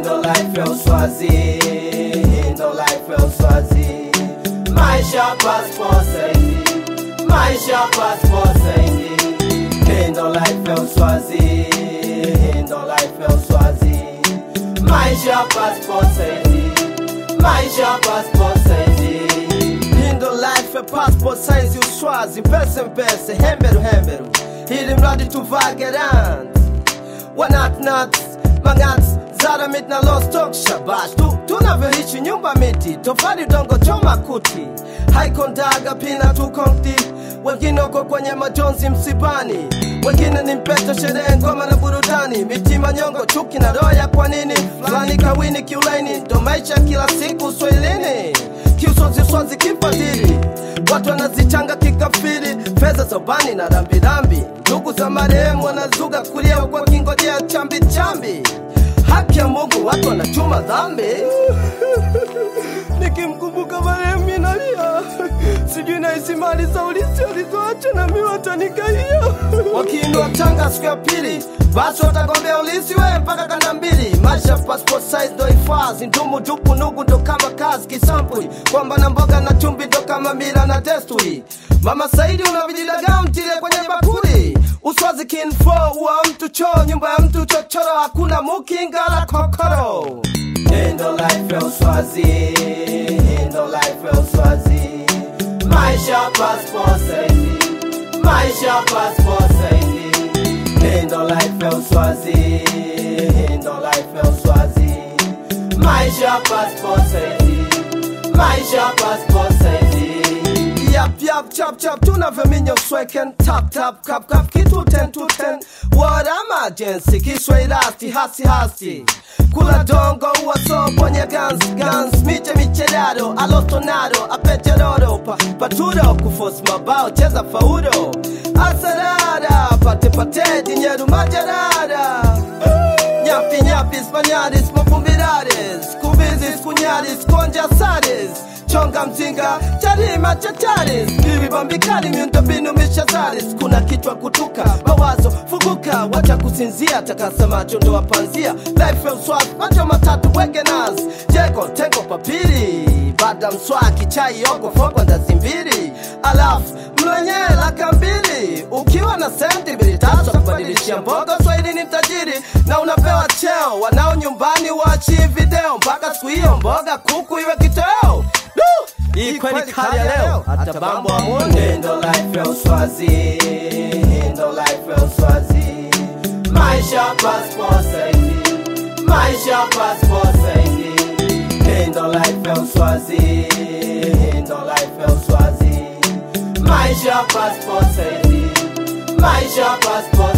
ndo life ya uswazi ndo life ya uswazi maisha passport saizi maisha passport saizi ndo life ya uswazi ndo life ya uswazi maisha passport saizi maisha passport saizi ndo life ya passport saizi uswazi mpese mpese hemberu hemberu ili mradi tuvagerant wanatnat mangat zara mit na lost talk shabash tu tunavyoishi nyumba miti tofali dongo choma kuti haikondaga pina tukonti wengine uko kwenye majonzi msibani wengine ni mpeto sherehe ngoma na burudani mitima nyongo chuki na roho ya kwa nini fulani kawini kiulaini ndo maisha kila siku uswahilini kiuswaziswazi kifadhili watu wanazichanga kikafiri fedha za ubani na rambirambi ndugu za marehemu wanazuga kulia kwa kingojea chambi chambi haki ya mungu watu wanachuma dhambi nikimkumbuka marehemu inalia sijui nahisi mali za ulisi walizoacha na mi watanikaia wakiinua tanga siku ya pili basi watagombea ulisi we mpaka kanda mbili maisha passport size ndo hifadhi ndumu tupu nugu ndo kama kazi kisampuli kwamba na mboga na chumbi ndo kama mila na desturi mama saidi una vijidagaa mtile kwenye bakuli uswazi kinfo wa mtu choo nyumba ya mtu chochoro hakuna mukingala kokoro ndo life ya uswazi ndo life ya uswazi maisha passport saizi maisha passport saizi ndo life ya uswazi ndo life ya uswazi maisha passport saizi maisha passport saizi yap yap chap chap tunavyominya usweken tap tap kap kap kitu ten to ten what emergency kiswairasti hasi hasi kula dongo uwaso kwenye guns guns miche michelado alotonado apeteroro pa, paturo kufos mabao cheza faudo asarada pate pate dinyeru majarada nyapi nyapi spanyaris mafumbirares kubizis kunyaris konjasares chonga mzinga charima chataris vivibambikali miundombinu mishazaris kuna kichwa kutuka mawazo fuguka wacha kusinzia takasa macho ndo wapanzia life ya uswazi macho matatu wege nas jego tengo papiri baada mswaki chai yoko fokwa ndazi mbili alafu mlenye laka mbili ukiwa na sendi mbili tatu kubadilishia mboga swahili ni mtajiri na unapewa cheo wanao nyumbani wachi video mpaka siku hiyo mboga kuku iwe kitoweo hii kweli kali ya leo hata bambo amone ndo life ya uswazi ndo life ya uswazi maisha passport saizi maisha passport saizi ndo life ya uswazi ndo life ya uswazi maisha passport saizi maisha passport